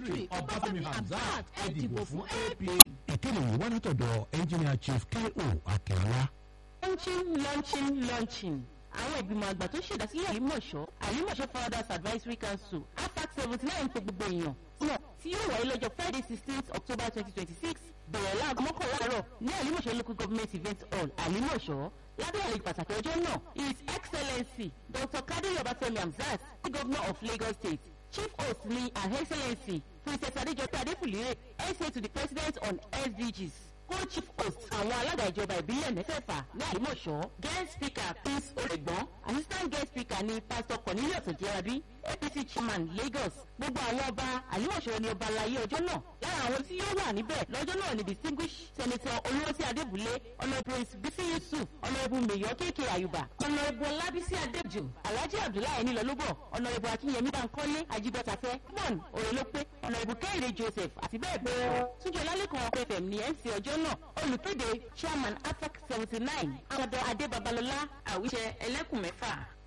secretary ọbáfẹ́mi hamzat ẹ dìbò fún APC. ìkéde yìí wá látọ̀dọ̀ engineer chief K.O. Akínọlá. launching launching launching àwọn ìgbìmọ̀ àgbà tó ṣèdásílẹ̀ àlímọ̀ṣọ́ àlímọ̀ṣọ́ founders advisory council afac seventy nine pé gbogbo èèyàn náà tí yóò wáyé lọ́jọ́ friday sixteenth october twenty twenty six bẹ̀rẹ̀ láago mọ́kànlá àárọ̀ ní àlímọ̀ṣọ́ local government event hall àlímọ̀ṣọ́ lábẹ́ àlejò pàtàkì ọjọ́ náà his excellency dr kadiri ọbáfẹ́mi hamzat the governor of lagos state chief host ni her excellency princess adejoke adefulire sa to the president on sdgs co-chief host àwọn alága ìjọba ìbílẹ̀ mẹ́fẹ̀ẹ̀fà ní àlùmọ̀ṣọ́ guest speaker prince oregbon assistant guest speaker ni pastor cornelius ojerabi apc chairman lagos gbogbo àwọn ọba àlùmọ̀ṣọ́ ni ọba alayé ọjọ́ náà lára àwọn tí yóò wà níbẹ̀ lọ́jọ́ náà ni distinguished senator olùwọ́sí adébúlé honourable bisi yusuf honourable mayor kéèké ayuba honourable ọlábísí adébjò alhaji abdullahi nílọlúbọ̀ honourable akínyẹmí bankole ajibọtafẹ́ mon òrèlópé honourable kẹ́hìndé joseph àti bẹ́ẹ̀ bẹ́ẹ̀ lọ túnjọ lálẹ́kan fm ní mc ọjọ́ náà olùkéde chairman afac seventy nine amadu adé babalọlá àwíṣẹ ẹlẹ́kùn mẹ́fà.